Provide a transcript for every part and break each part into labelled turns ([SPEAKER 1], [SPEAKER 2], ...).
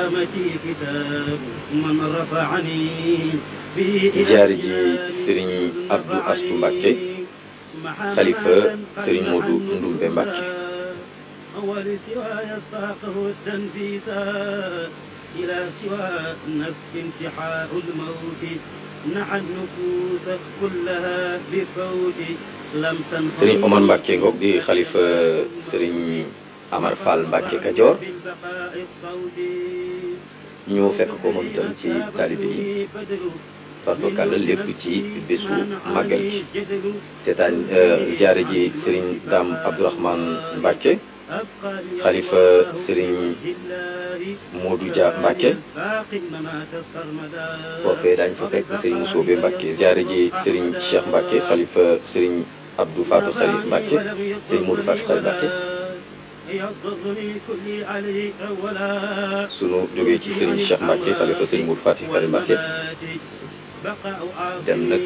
[SPEAKER 1] كرامتي كتاب من رفعني
[SPEAKER 2] ziyaare ji Serigne Abdou Astou Mbacké xalifa Serigne Modou Ndoumbe Mbacké
[SPEAKER 1] ولسواي ساقه التنفيسا إلى سوى نفس انتحاء الموت نحى النفوس كلها بفوت لم تنفع
[SPEAKER 2] Serigne Omar Mbacké ngoog di xalifa Serigne Amar Fall Mbacké Kajoor
[SPEAKER 1] بالبقاء الصوت
[SPEAKER 2] ñu fekk ko moom itam ci taalibe yi farfakàlla lépp ci bésu màggal gi seetaan ziyaare ji Serigne Dame Abdourahmane Mbacké xalifa Serigne Modou Dia Mbacké foofee daañu fa fekk Serigne Moussobe Mbacké ziyaare ji Serigne Cheikh Mbacké xalifa Serigne Abdou Fatou Khari Mbacké Serigne Modou Fatou Khari Mbacké sunu jógee ci Serigne Cheikh Mbacké xalifa Serigne Modou Fatou Khari Mbacké dem nag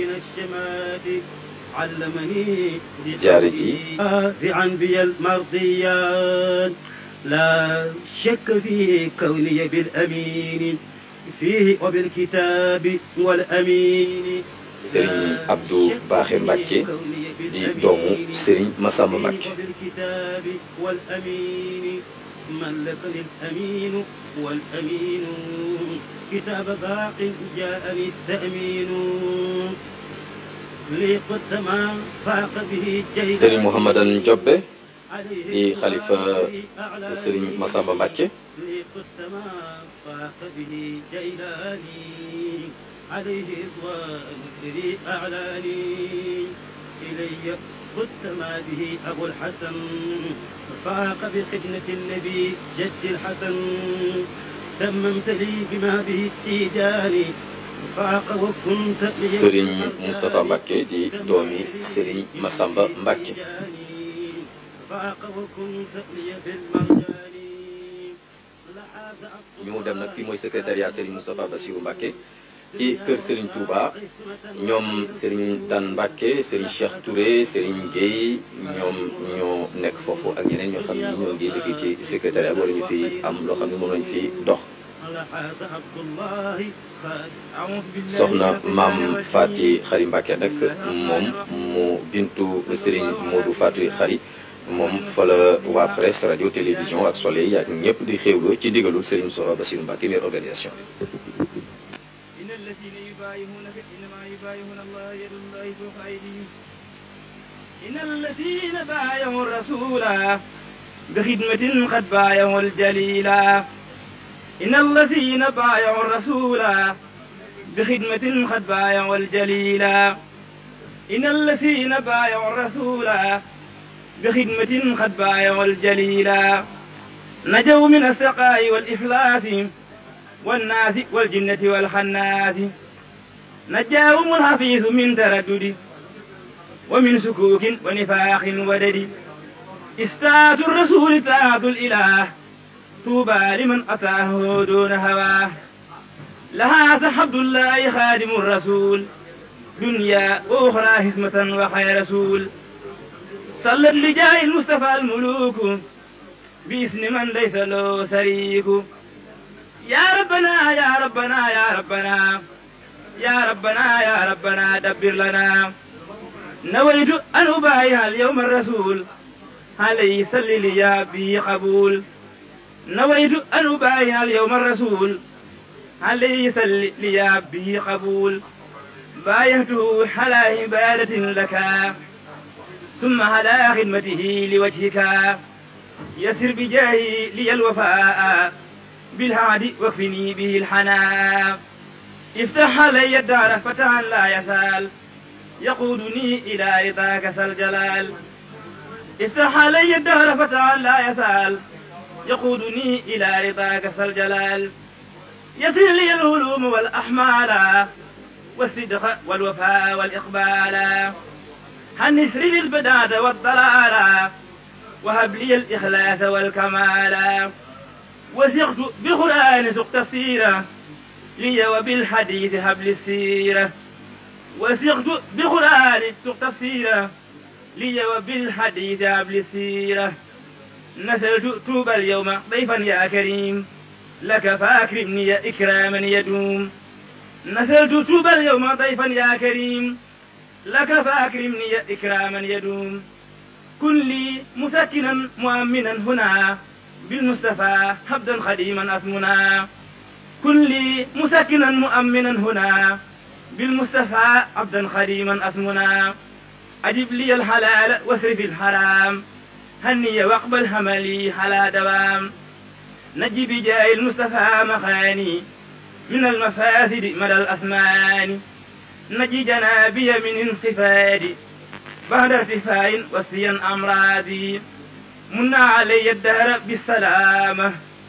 [SPEAKER 1] علمني
[SPEAKER 2] زيارتي.
[SPEAKER 1] عن بي المرضيات لا شك في كوني بالأمين فيه وبالكتاب والأمين
[SPEAKER 2] Serigne Abdou Baaxe Mbacké di doomu Serigne Massamba Mbacké
[SPEAKER 1] وبالكتاب والأمين ملكني الأمين والأمين كتاب باق جاءني التأمين لي قد ما فاق به جيدا
[SPEAKER 2] Serigne Mouhamadan Diobbe
[SPEAKER 1] عليه
[SPEAKER 2] di xalifa
[SPEAKER 1] أعلاني.
[SPEAKER 2] Serigne Massamba Mbacké
[SPEAKER 1] لي قد ما فاق به جيلاني عليه رضوان الذي أعلاني إلي قد ما به أبو الحسن فاق بخدمة النبي جد الحسن تممت لي بما به التيجاني فاق وكنت لي
[SPEAKER 2] Serigne Moustapha Mbacké di doomi Serigne Massamba Mbacké
[SPEAKER 1] فاق وكنت لي في المرجان لحاز
[SPEAKER 2] ñu dem nag fii mooy secrétariat Serigne Moustapha Bassirou Mbacké ci kër Serigne Touba ñoom Serigne Dan Mbacké Serigne Cheikh Touré Serigne Guèye ñoom ñoo nekk foofu ak ñeneen ñoo xam ne ñoo ngi liggéey ci secrétariat wala ñu fi am loo xam ne moom lañu fi dox
[SPEAKER 1] لحاز عبد الله قد أعوذ بالله
[SPEAKER 2] soxna maam Fati Xari Mbacké nag moom mu bintu Serigne Modou Fati Xari moom fa la waa presse radio télévision ak soleil ak ñëpp di xéwlu ci digalul Serigne Moustapha Bassirou Mbacké maire organisation
[SPEAKER 1] إن الذين يبايعونك إنما يبايعون الله يد الله فوق أيديهم إن الذين بايعوا الرسول بخدمة قد بايعوا الجليلا إن الذين بايعوا الرسول بخدمة قد بايعوا الجليلا إن الذين بايعوا الرسول بخدمة قد بايعوا الجليلا نجوا من السقاء والإفلاس والناس والجنة والخناس نجاهم الحفيظ من تردد ومن سكوك ونفاق ودد استاذ الرسول طاعة الإله طوبى لمن أتاه دون هواه لها حبد الله خادم الرسول دنيا وأخرى هزمة وخير رسول صلى لجاه المصطفى الملوك باسم من ليس له شريك يا ربنا يا ربنا يا ربنا يا ربنا يا ربنا دبر لنا نويت أن أبايع اليوم الرسول عليه صل لي يا بي قبول نويت أن أبايع اليوم الرسول عليه صل لي يا بي قبول بايعته على عبادة لك ثم على خدمته لوجهك يسر بجاهي لي الوفاء بالهادي واكفني به الحنان افتح علي الدار فتحا لا يزال يقودني إلى رضاك ذا الجلال افتح علي الدهر فتحا لا يزال يقودني إلى رضاك ذا الجلال يسر لي العلوم والأحمال والصدق والوفاء والإقبال هنسر لي البداد والضلال وهب لي الإخلاص والكمال وثقت بقرآن سق تفسيره لي وبالحديث هب السيرة وثقت بقرآن سق تفسيره لي وبالحديث هب السيرة نسلت توب اليوم ضيفا يا كريم
[SPEAKER 3] لك فأكرمني إكراما يدوم نزلت توبى اليوم ضيفا يا كريم لك فأكرمني إكراما يدوم كن لي مسكنا مؤمنا هنا بالمصطفى حبدا خديما أسمنا كن لي مسكنا مؤمنا هنا بالمصطفى عبدا خديما أسمنا أجب لي الحلال واصرف الحرام هني واقبل هملي على دوام نجي بجاه المصطفى مخاني من المفاسد مدى الأثمان نجي جنابي من انخفاض بعد ارتفاع وسيا أمراضي منا علي الدهر بالسلامة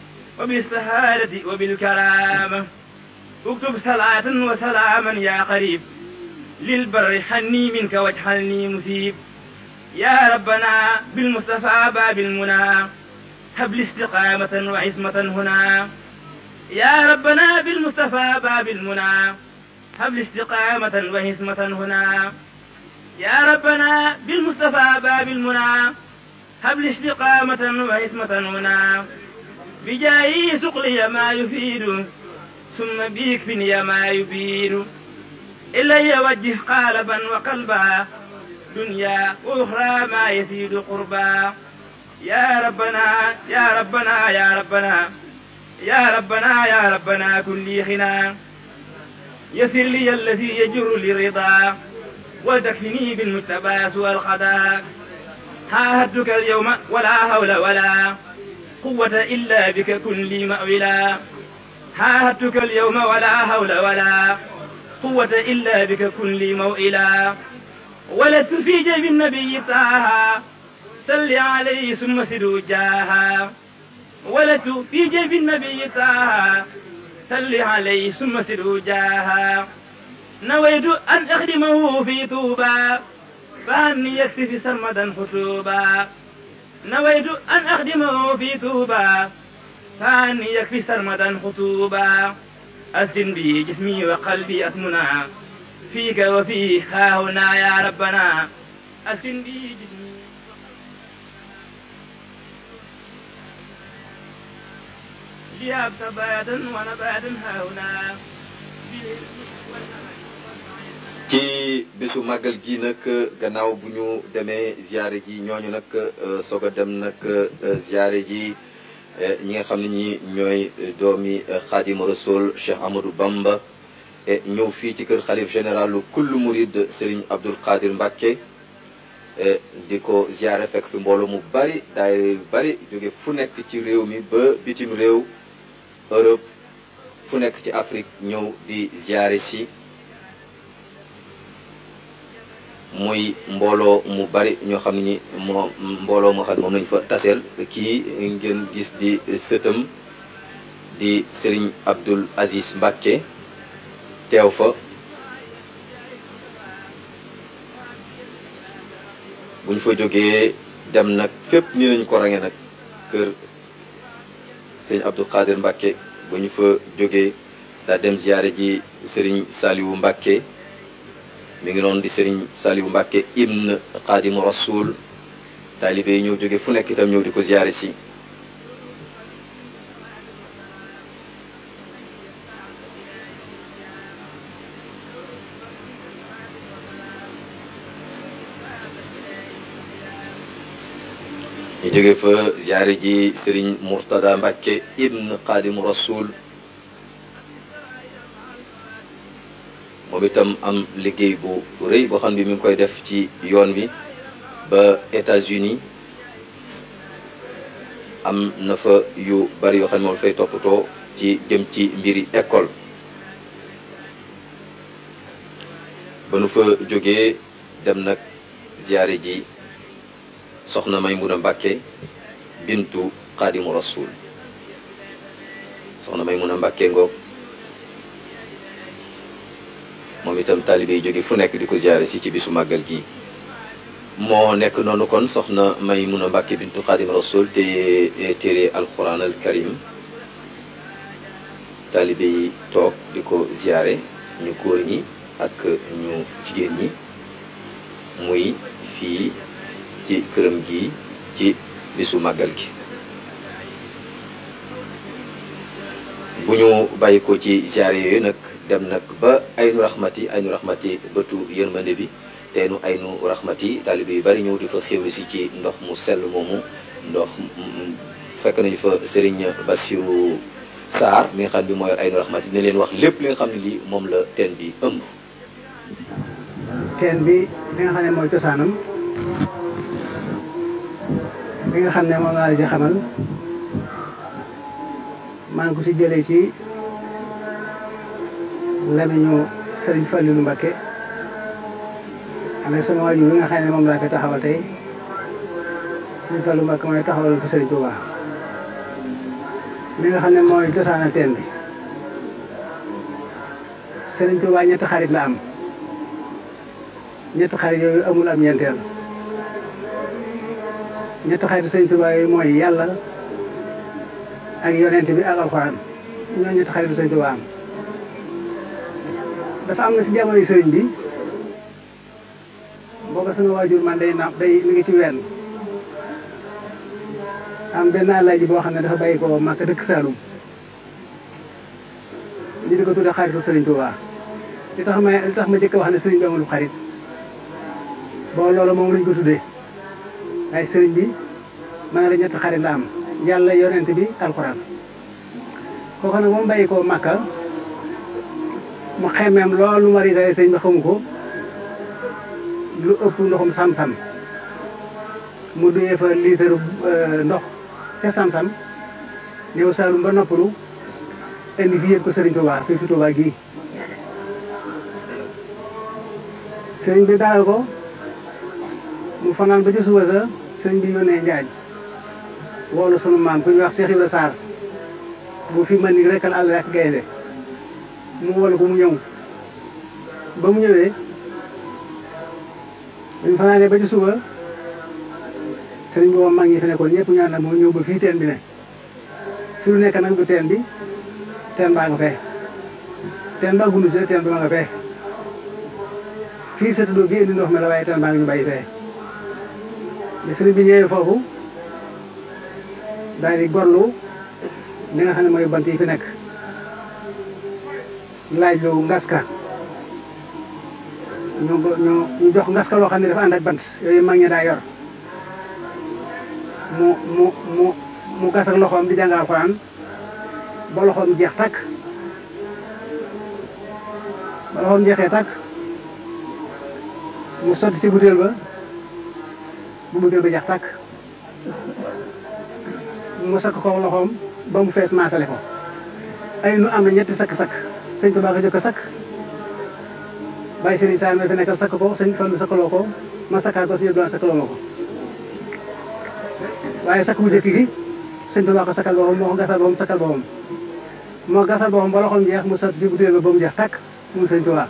[SPEAKER 3] وبالسهادة وبالكرامة اكتب صلاة وسلاما يا قريب للبر حني منك واجعلني مسيب يا ربنا بالمصطفى باب المنى هب لي استقامة وعصمة هنا يا ربنا بالمصطفى باب المنى هب لي استقامة وعصمة هنا يا ربنا بالمصطفى باب المنى هب لي استقامة وعصمة هنا بجاي سقلي ما يفيد ثم بيكفني ما يبيد إلي وجه قالبا وقلبا دنيا وأخرى ما يزيد قربا يا ربنا يا ربنا يا ربنا يا ربنا يا ربنا كن لي غنى يسر لي الذي يجر لي رضا وتكفني بالمجتبى سوى الخدا عاهدتك اليوم ولا حول ولا قوة إلا بك كن لي مأولا عاهدتك اليوم ولا حول ولا قوة إلا بك كن لي موئلا ولدت في جيب النبي طه صل عليه ثم سدوا جاها ولدت في جيب النبي طه صل عليه ثم سدوا جاها نويت أن أخدمه في طوبى فأني يكفي سرمدا خطوبا نويت أن أخدمه في طوبى فأني يكفي سرمدا خطوبا أسن بي جسمي وقلبي أسمنا فيك وفي ها هنا يا ربنا أسن بي جسمي لياب تبادا ونبادا ها هنا
[SPEAKER 2] ci bésu màggal gi nag gannaaw bu ñu demee ziare ji ñooñu nag soog a dem nag ziare ji ñi nga xam ne ñi ñooy doomi xaadimu rasul Cheikh Amadou Bamba ñëw fii ci kër xalif généralu kullu murid Serigne Abdoul Qadir Mbacke di ko ziare fekk fi mbooloo mu bari daayira yu bari jóge fu nekk ci réew mi ba bitim réew Europe fu nekk ci Afrique ñëw di ziare si muy mbooloo mu bari ñoo xam ne ñi moo mbooloo moo xam ne moom lañu fa taseel kii ngeen gis di sëtam di Serigne Abdoul Aziz Mbacke teew fa bu ñu fa jógee dem nag fépp ni lañu ko range nag kër sëñ Abdoul Khadir Mbacke bu ñu fa jógee daa dem ziyaare ji Serigne Saliou Mbacke mi ngi noonu di Serigne Saliou Mbacke ibn Xaadimu Rasul taalibe yi ñëw jóge fu nekk itam ñëw di ko ziyaare si ñu jóge fa ziyaare ji Serigne Mourtada Mbacke ibn Xaadimu Rasul moom itam am liggéey bu rëy boo xam ne mi ngi koy def ci yoon bi ba États-Unis am na fa yu bari yoo xam ne moom fay toppatoo ci jëm ci mbiri école ba nu fa jógee dem nag ziyaare ji soxna Maymuna Mbàkke bintu Xaadimu Rasuul soxna Maymuna Mbàkke ngoog moom itam taalibe yi jóge fu nekk di ko ziyaare si ci bisu màggal gi moo nekk noonu kon soxna Maymuna Mbàkke bintu Xaadim Rasul te téere alquran al karim taalibe yi toog di ko ziyaare ñu góor ñi ak ñu jigéen ñi muy fii ci këram gi ci bisu màggal gi bu ñu bàyyi ko ci ziare yooyu nag dem nag ba aynu raxmati aynu raxmati bëtu yërmande bi te nu aynu raxmati taalibe yu bari ñëw di fa xéwlu si ci ndox mu sell moomu ndox fekk nañu fa Serigne Bassirou Sarr mi nga xam ne bi mooy aynu raxmati dina leen wax lépp li nga xam ne lii moom la teen bi ëmb.
[SPEAKER 4] teen bi li nga xam ne mooy cosaanam bi nga xam ne moom laa la ci xamal maa ngi ko si jëlee ci lamiñu Sëriñ Fallilu Mbakke amee sama waajur bi nga xam ne moom laa fi taxawal tey Sëriñ Fallu Mbakke mooy taxawal ko Sëriñ Tuubaa li nga xam ne mooy cosaana teen bi Sëriñ Tuubaa ñetti xarit la am ñetti xarit yooyu amul am ñeenteel ñetti xarit Sëriñ Tuubaa yooyu mooy yàlla ak yonent bi ak alxuraan ñoo ñetti xarit Sëriñ Tuubaa am dafa am na si jamono sëriñ bi booba sama waajur man day naam day mi ngi ci wenn am benn alaaji boo xam ne dafa bàyyi ko Màkka dëkk Saalum ñu di ko tudde xaritu Sëriñ Tuubaa li tax ma li tax ma jëkk wax ne sëriñ bi amul xarit boo loolu moom lañ ko tuddee waaye sëriñ bi ma ne la ñetti xarit la am yàlla yonent bi alxuraan kooku nag moom bàyyi ko Màkka mu xemeem loolu ma ritale sëriñ bi xamu ko lu ëpp ndoxum sam-sam mu duyee fa liitaru ndox ca sam-sam ñëw Saalum ba noppalu indi fi yëg ko Sëriñ Tuubaa fii fi Tuubaa gii sëriñ bi daal ko mu fanaan ba ci suba sa sëriñ bi yónnee Njaay woolu sunu maam ku ñuy wax Cheikh Ibra Sarr bu fi mën ni rekkal àll ak gaynde mu woolu ko mu ñëw ba mu ñëwee dañu fanaanee ba ci suba sëriñ bi moom mag ñi fi nekkoon ñëpp ñaan na moo ñëw ba fii teen bi ne fi lu nekk nag du teen bi teen baa nga fee teen baa gunu si teen bi ma nga fee fii sa tuddoo bi indi ndox mi la waaye teen baa nga ñu bàyyi fee bi sëriñ bi ñëwee foofu daal di gorlu li nga xam ne mooy bant yi fi nekk laaj lu ngaska ñu ñu ñu jox ngaska loo xam ne dafa ànd ak bant yooyu mag ñi daa yor mu mu mu mu gas ak loxoom di jàngal Alxuraan ba loxoom jeex takk ba loxoom jeexee takk mu sotti ci butéel ba bu butéel ba jeex takk mu sakk ko loxoom ba mu fees maasale ko ay nu am na ñetti sakk-sakk sëñ Tuubaa ko jëkk a sakk bàyyi sëriñ Saar ma fi nekkal sakk ko sëñ Fallu sakkaloo ko ma sakkaat ko si doon sakkaloo ma ko waaye sakk bu jëkk gi sëñ Tuubaa ko sakkal boppam moo ko gasal boppam sakkal boppam moo gasal boppam ba loxoom jeex mu sotti si butéel ba ba mu jeex takk mu sëñ Tuubaa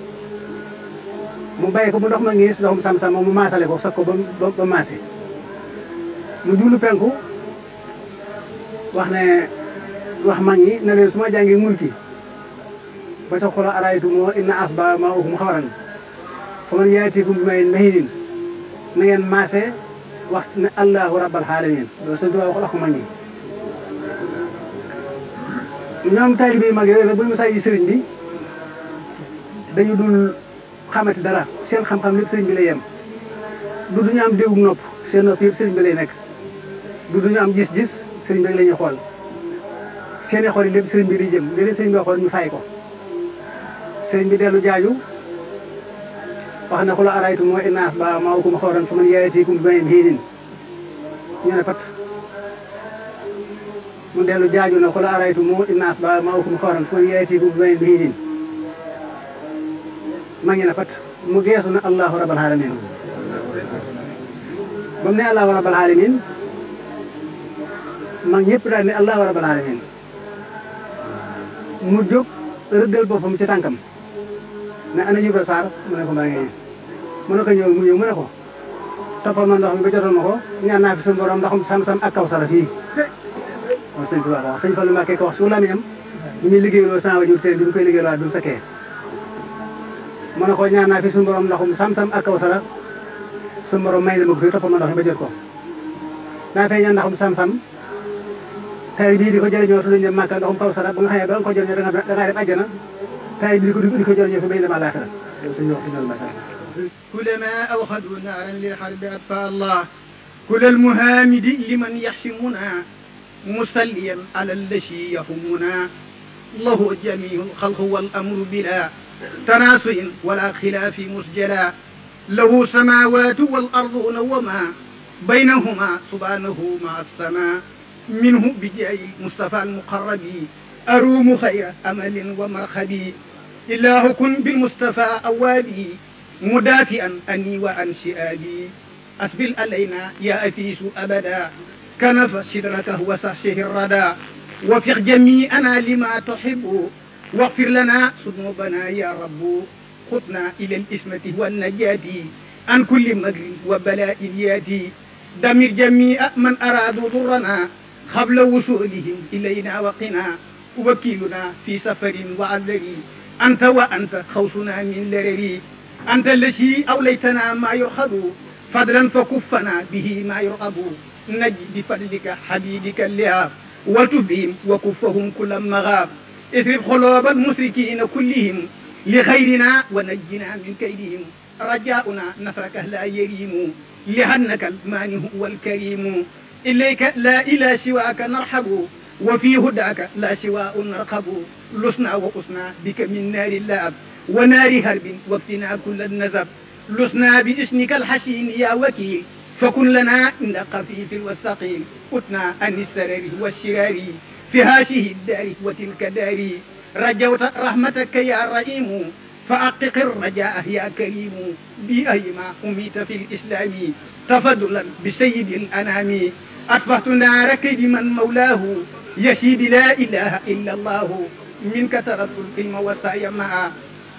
[SPEAKER 4] mu bàyyi ko bu ndox ma ngiis ndoxum sam-sam moom mu maasale ko sakk ko ba ba maase mu jublu penku wax ne wax mag ñi ne leen su ma jàngee mulki ba ca xola araytu moo inna asba ma ukum xawaran fa man yaatikum bi mayin mahinin na ngeen maase wax ne allahu rabbal alamin loolu sëñ Tuubaa wax ko mag ñi ñoom taalibe mag yooyu nag bu ñu saa yi sëriñ bi dañu dul xamati dara seen xam-xam lépp sëriñ bi lay yem du duñu am déggu nopp seen nopp yëpp sëriñ bi lay nekk du duñu am gis-gis sëriñ bi rek la ñuy xool seen i xool yi lépp sëriñ bi di jëm li leen sëriñ bi waxoon ñu fay ko sëriñ bi dellu jaaju wax na xula araytu moo inaas ba maa ukum xooran fa man yaatikum bi mayin hiinin ñu ne pat mu dellu jaaju na xula araytu moo inaas ba maa ukum xooran fa man yaatikum bi mayin hiinin ma ngi ne pat mu geesu na allahu rabbal alamin ba mu ne allahu rabbal alamin mag ñëpp daal ne allahu rabbal alamin mu jóg rëddal boppam ci tànkam ne ana Ibra Sarr mu ne ko maa ngi mu ne ko ñëw mu ñëw mu ne ko toppal ma ndox mi ba jotoon ma ko ñaan naa fi suñu borom ndoxum sam-sam ak kaw sara fii waaw sëñ Tuubaa ko wax sëñ Fallu Mbàkke ko wax su lamiñam ñu ñuy liggéeyloo sama wajur seen bi ñu koy liggéeyloo du mu fekkee mu ne ko ñaan naa fi suñu borom ndoxum sam-sam ak kaw sara suñu borom may na ma ko fii toppal ma ndox mi ba jot ko daa fay ñaan ndoxum sam-sam tay bii di ko jëriñoo su dañu dem Màkka ndoxum kaw sara ba nga xam ne ba nga ko jëriñoo da nga da ngaa dem àjjana tay bii di ko di ko jëriñoo fi bay dem àllaaxira yow suñu wax suñu Mbàkke
[SPEAKER 5] كلما أوخذوا نارا للحرب أطفأ الله كل المهامد لمن يحشمنا مسليا على الذي يهمنا له جميع الخلق والأمر بلا تناسل ولا خلاف مسجلا له سماوات والأرض وما بينهما سبحانه مع السماء منه بجاه المصطفى المقرب أروم خير أمل ومرخبي إله كن بالمصطفى أوابي مدافئا أني وعن شئابي أسبل علينا يا أفيس أبدا كنف شدرته وسحشه الردى وفق جميعنا لما تحب واغفر لنا ذنوبنا يا رب خذنا إلى الإسمة والنجاة عن كل مكر وبلاء ياتي دمر جميع من أرادوا ضرنا قبل وصولهم إلينا وقنا وكيلنا في سفر وعذر أنت وأنت خوصنا من لرري أنت الذي أوليتنا ما يؤخذ فضلا فكفنا به ما يرغب نجي بفضلك حبيبك اللهاب وتبهم وكفهم كل مغاب اثرب قلوب المشركين كلهم لخيرنا ونجنا من كيدهم رجاؤنا نصرك لا يريم لأنك المانع والكريم إليك لا إلى سواك نرحب وفي هداك لا سواء نرقب لسنا وقسنا بك من نار اللعب ونار هرب واكتنا كل النزب لسنا باسمك الحسين يا وكيل فكن لنا عند قفيف والثقيل قتنا عن السرر والشرار في هذه الدار وتلك دار رجوت رحمتك يا رحيم فأقق الرجاء يا كريم بأيما أميت في الإسلام تفضلا بسيد الأنام أطفأت نارك بمن مولاه يشيد لا إله إلا الله منك تركت العلم والسعي معا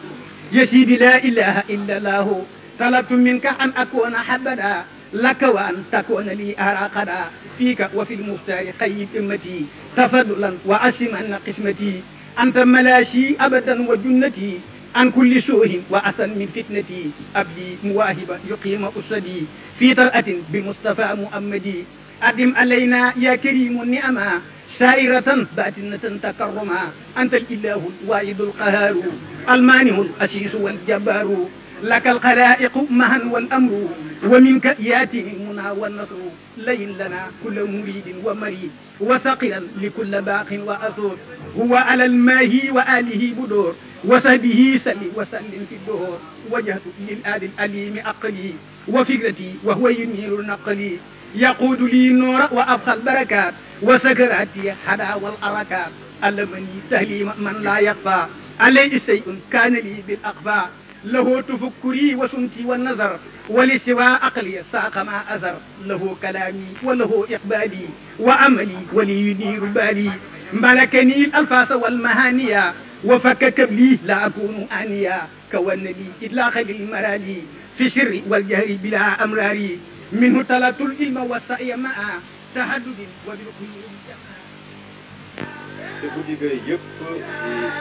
[SPEAKER 5] يشيد لا إله إلا الله طلبت منك أن أكون حبدا لك وأن تكون لي أراقدا فيك وفي المختار قيد أمتي تفضلا وأسما قسمتي أنت ملاشي أبدا وجنتي عن كل سوء وأسن من فتنتي أبدي مواهب يقيم أسدي في طلعة بمصطفى محمدي أدم علينا يا كريم النعمة سائرة باتنة تكرما أنت الإله الواحد القهار المانع الأسيس والجبار لك الخلائق مها والأمر ومنك ياتي المنى والنصر لين لنا كل مريد ومريد وثقلا لكل باق وأثور هو على الماهي وآله بدور وصحبه سل وسلم في الدهور وجهت للآل الأليم أقلي وفكرتي وهو ينير نقلي يقود لي النور وأبقى البركات وسكراتي حدا والأركات علمني تهليم من لا يخفى عليه شيء كان لي بالأخفى له تفكري وسنتي والنظر ولسوى عقلي ساق ما أثر له كلامي وله إقبالي وعملي ولي يدير بالي ملكني الألفاظ والمهانية وفك كبلي لا أكون آنيا كون لي إطلاق للمرالي في السر والجهر بلا أمراري منه تلت العلم والسعي مع تهدد وبالخير
[SPEAKER 2] te guddi ga yëpp